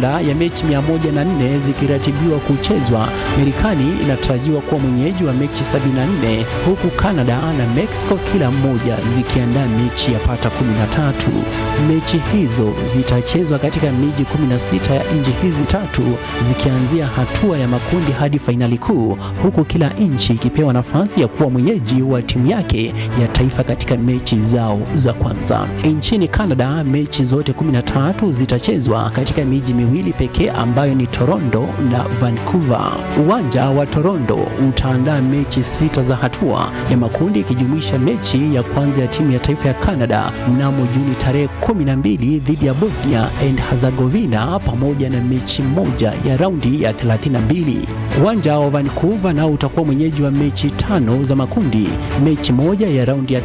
jumla ya mechi 104 zikiratibiwa kuchezwa, Marekani inatarajiwa kuwa mwenyeji wa mechi 74 huku Canada na Mexico kila mmoja zikiandaa mechi ya pata 13. Mechi hizo zitachezwa katika miji 16 ya nchi hizi tatu zikianzia hatua ya makundi hadi fainali kuu, huku kila nchi ikipewa nafasi ya kuwa mwenyeji wa timu yake ya taifa katika mechi zao za kwanza. Nchini Canada, mechi zote 13 zitachezwa katika miji miwili pekee ambayo ni Toronto na Vancouver. Uwanja wa Toronto utaandaa mechi sita za hatua ya makundi ikijumuisha mechi ya kwanza ya timu ya taifa ya Canada mnamo Juni tarehe 12 dhidi ya Bosnia and Herzegovina pamoja na mechi moja ya raundi ya 32. Uwanja wa Vancouver nao utakuwa mwenyeji wa mechi tano za makundi, mechi moja ya raundi ya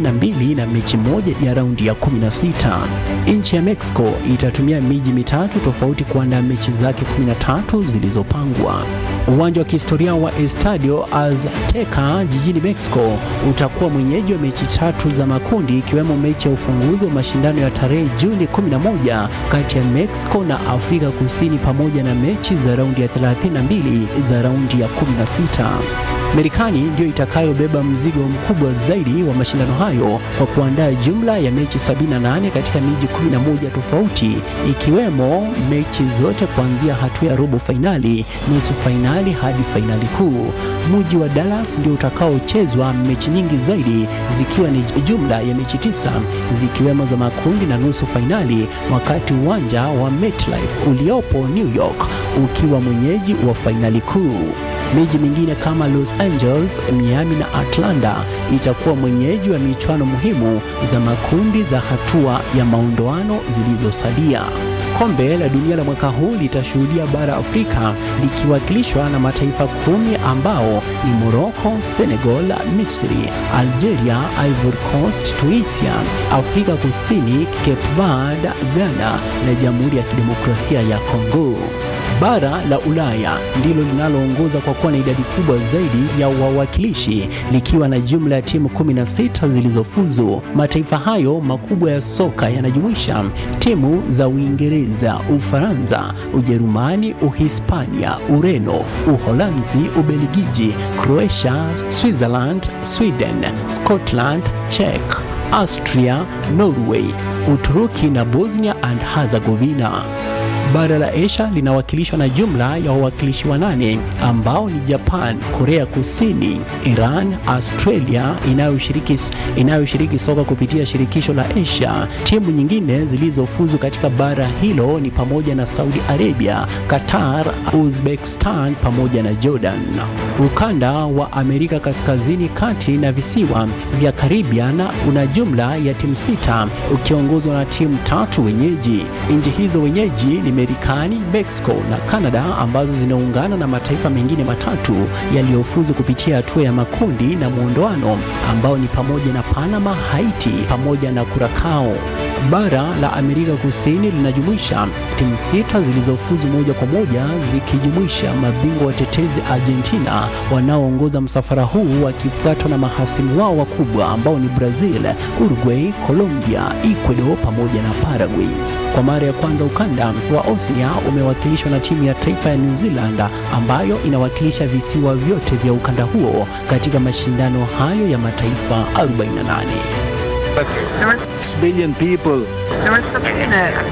32 na mechi moja ya raundi ya 16. Nchi ya Mexico itatumia miji mitatu tofauti kuandaa mechi zake 13 zilizopangwa. Uwanja wa kihistoria wa Estadio Azteca jijini Mexico utakuwa mwenyeji wa mechi tatu za makundi ikiwemo mechi ya ufunguzi wa mashindano ya tarehe Juni 11 kati ya Mexico na Afrika Kusini pamoja na mechi za raundi ya 32 za raundi ya 16. Marekani ndiyo itakayobeba mzigo mkubwa zaidi wa mashindano hayo kwa kuandaa jumla ya mechi 78 katika miji 11 tofauti ikiwemo mechi zote kuanzia hatua ya robo fainali, nusu fainali hadi fainali kuu. Mji wa Dallas ndio utakaochezwa mechi nyingi zaidi zikiwa ni jumla ya mechi tisa zikiwemo za makundi na nusu fainali, wakati uwanja wa MetLife uliopo New York ukiwa mwenyeji wa fainali kuu. Miji mingine kama Los Angeles, Miami na Atlanta itakuwa mwenyeji wa michuano muhimu za makundi za hatua ya maondoano zilizosalia. Kombe la dunia la mwaka huu litashuhudia bara Afrika likiwakilishwa na mataifa kumi ambao ni Morocco, Senegal, Misri, Algeria, Ivory Coast, Tunisia, Afrika Kusini, Cape Verde, Ghana na Jamhuri ya Kidemokrasia ya Kongo. Bara la Ulaya ndilo linaloongoza kwa kuwa na idadi kubwa zaidi ya wawakilishi likiwa na jumla ya timu 16 zilizofuzu. Mataifa hayo makubwa ya soka yanajumuisha timu za Uingereza, Ufaransa, Ujerumani, Uhispania, Ureno, Uholanzi, Ubelgiji, Croatia, Switzerland, Sweden, Scotland, Czech, Austria, Norway, Uturuki na Bosnia and Herzegovina. Bara la Asia linawakilishwa na jumla ya wawakilishi wanane ambao ni Japan, Korea Kusini, Iran, Australia inayoshiriki inayoshiriki soka kupitia shirikisho la Asia. Timu nyingine zilizofuzu katika bara hilo ni pamoja na Saudi Arabia, Qatar, Uzbekistan pamoja na Jordan. Ukanda wa Amerika Kaskazini, Kati na visiwa vya Caribbean una jumla ya timu sita ukiongozwa na timu tatu wenyeji. Nchi hizo wenyeji ni Marekani, Mexico na Canada ambazo zinaungana na mataifa mengine matatu yaliyofuzu kupitia hatua ya makundi na muondoano ambao ni pamoja na Panama, Haiti pamoja na Curacao. Bara la Amerika Kusini linajumuisha timu sita zilizofuzu moja kwa moja zikijumuisha mabingwa watetezi Argentina wanaoongoza msafara huu wakifuatwa na mahasimu wao wakubwa ambao ni Brazil, Uruguay, Colombia, Ecuador pamoja na Paraguay. Kwa mara ya kwanza ukanda wa Oceania umewakilishwa na timu ya taifa ya New Zealand ambayo inawakilisha visiwa vyote vya ukanda huo katika mashindano hayo ya mataifa 48. That's There were, 6 billion people, there were some minutes.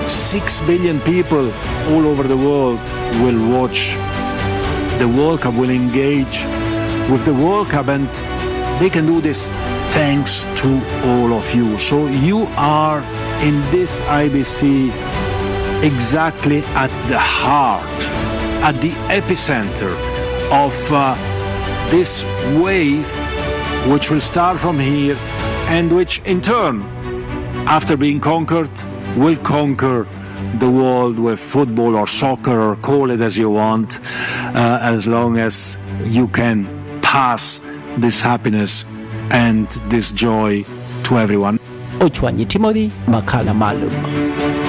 6 billion people all over the world will watch the World Cup, will engage with the World Cup, and they can do this thanks to all of you. So you are in this IBC exactly at the heart, at the epicenter of uh, this wave, which will start from here and which in turn, after being conquered, will conquer the world with football or soccer or call it as you want, uh, as long as you can pass this happiness and this joy to everyone. Ochwanyi Timothy, makala maalum.